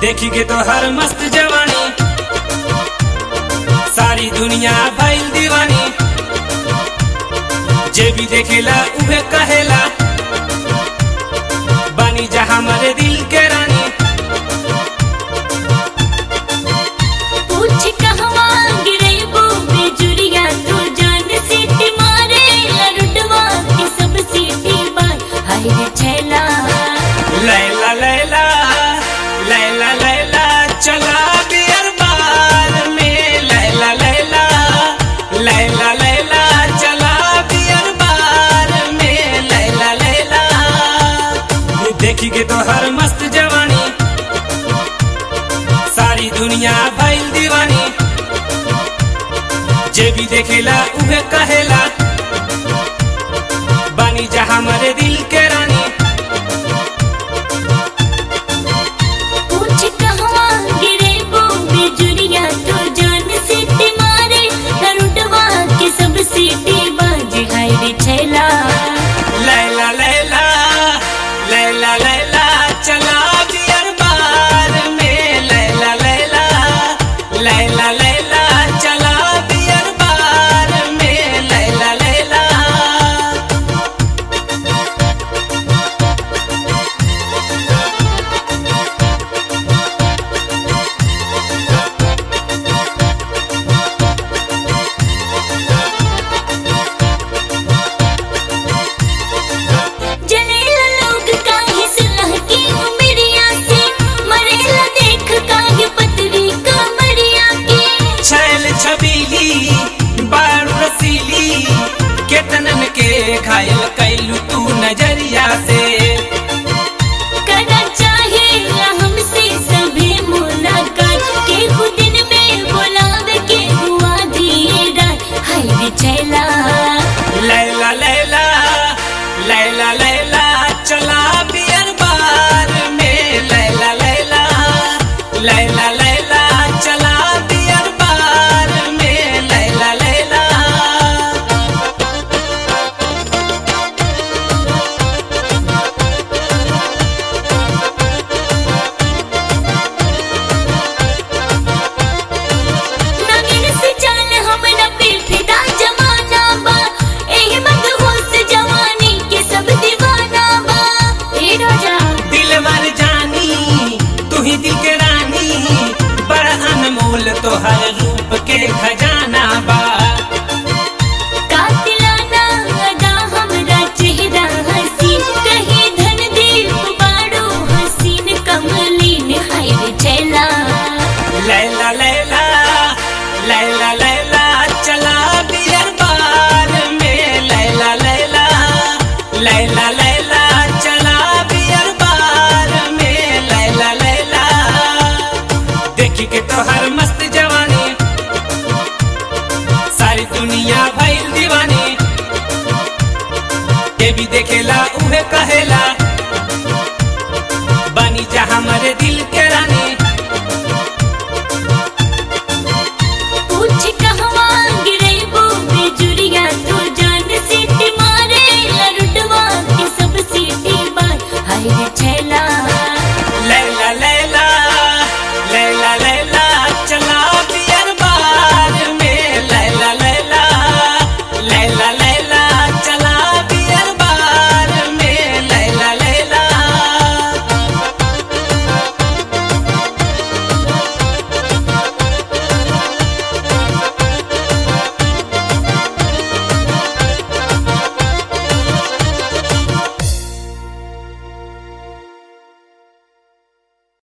देखी के तो हर मस्त जवानी सारी दुनिया भइल दीवानी जे भी देखेला उहे कहेला बानी जहां मरे दिल के रानी पूछ कहवा गिरेबू बेजुरिया तू जान सीटी मारे लरुडवा की सब सीटी बार हाय रे छैला लैला लैला लैला लैला चला बियर बार में लैला लैला लैला लैला चला बियर बार में लैला लैला देखी के तो हर मस्त जवानी सारी दुनिया भइल दीवानी जे भी देखेला उहे कहेला बानी जहां मरे दिल के रानी पूछ कहवा गिरेबू बेजुरिया तू जान सीटी मारे लरुडवा की सब सीटी बाज हाय रे छैला लैला लैला लैला लैला चला बियर बार में लैला लैला लैला लैला चला बियर बार में लैला लैला जलेला लोग काहे सुलह की उमरिया से मरेला देख काहे पतरी कमरिया के छैल छबीली बारू रसीली केतनन के घायल कैलू तू नजरिया से करना चाहे हमसे सभी मुलाकात के खुद दिन में बुलावे के हुआ दिए रात हाय रे छैला लैला लैला लैला लैला चला बियर बार में लैला लैला लैला लैला चला बियर बार में लैला लैला नगिन से जान हमरा पे फिदा जमाना बा एही मत होश जवानी के सब दीवाना बा ए राजा दिल मर जानी तू ही दिल के रानी बड़ा अनमोल तो हर रूप के खजाना बा कातिलाना अदा हमरा चेहरा हसीन कहीं धन दीप बाड़ो हसीन कमलीन हाय रे छैला लैला लैला लैला लैला चला बियर बार में लैला लैला लैला लैला चला बियर बार में लैला लैला देखी के तो हर मस्त जवानी सारी दुनिया भइल दीवानी ये भी देखेला उहे कहेला बानी जहां मरे दिल के रानी पूछ कहवा गिरेबू बेजुरिया तू जान सीटी मारे लरुडवा की सब सीटी बार हाय रे छैला